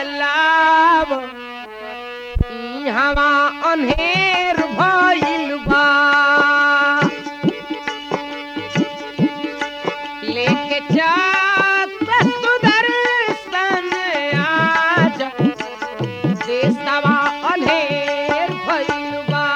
लाव ई हवा अनहेर भइल बा लेके जात सुदर्शन आज देशवा अनहेर भइल बा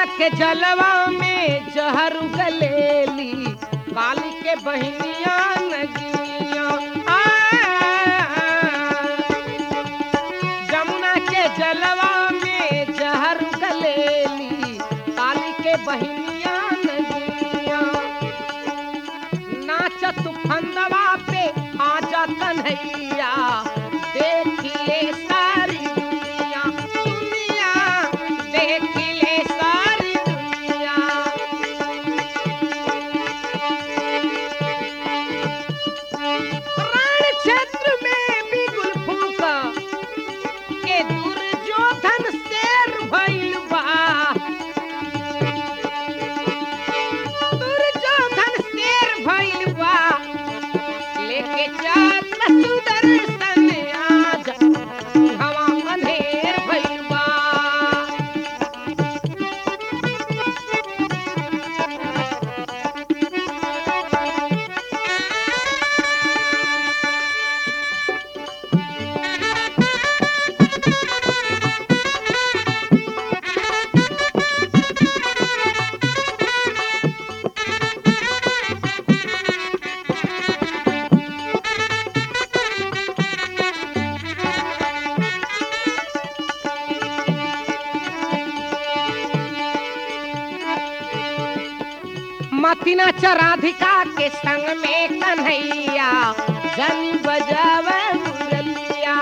के जलवा में जहर गलेली काली के बहनिया नगिया आ, जमुना के जलवा में जहर गलेली काली के बहनिया नगिया नाचत फंदवा पे आजा कन्हैया देखिए सारी दुनिया दुनिया देखिए सारी दुनिया रण क्षेत्र में भी गुलफूका के दुर्योधन शेर भइल बा दुर्योधन शेर भइल बा लेके जात सुदर्शन आज हवा अंधेर भइल बा मतिना चराधिका के संग में कन्हैया जनी बजावे मुरलिया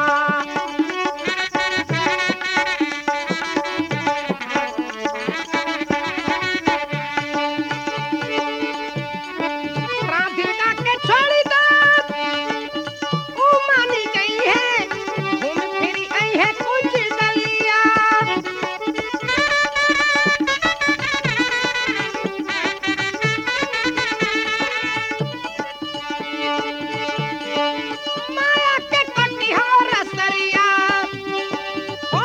राधिका के छोड़ी दो ऊ मानी गई है घूम फिरी आई है कुछ गलिया माया के कटिहार रसरिया ओ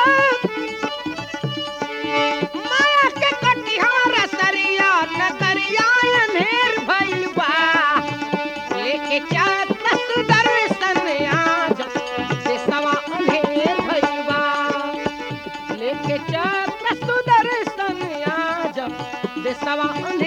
माया के कटिहार रसरिया नगरिया अनहेर भइल बा लेके चात सुदर्शन आज से सवा अनहेर भइल बा लेके चात सुदर्शन आज से सवा अनहेर